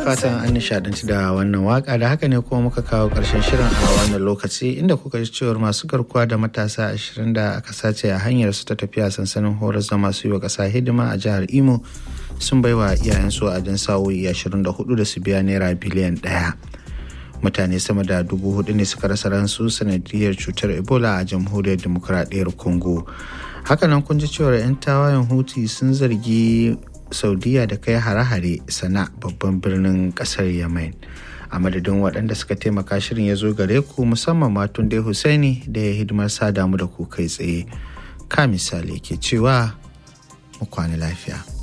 fatan an nishadanci da wannan waka da haka ne kuma muka kawo karshen shirin a wannan lokaci inda kuka ji cewar masu garkuwa da matasa ashirin da aka sace a hanyar su ta tafiya sansanin horas da masu yi wa ƙasa hidima a jihar imo sun baiwa iyayensu a dan sa'o'i ashirin da hudu da su biya naira biliyan ɗaya mutane sama da dubu hudu ne suka rasa ransu sanadiyar cutar ebola a jamhuriyar demokuraɗiyyar congo hakanan kun ji cewar 'yan tawayen huti sun zargi saudiya da kai hare-hare sana babban birnin kasar yemen a madadin waɗanda suka taimaka shirin ya zo gare ku musamman matun dai husaini da ya hidimar sa damu da ku kai tsaye ka misali ke cewa mu kwana lafiya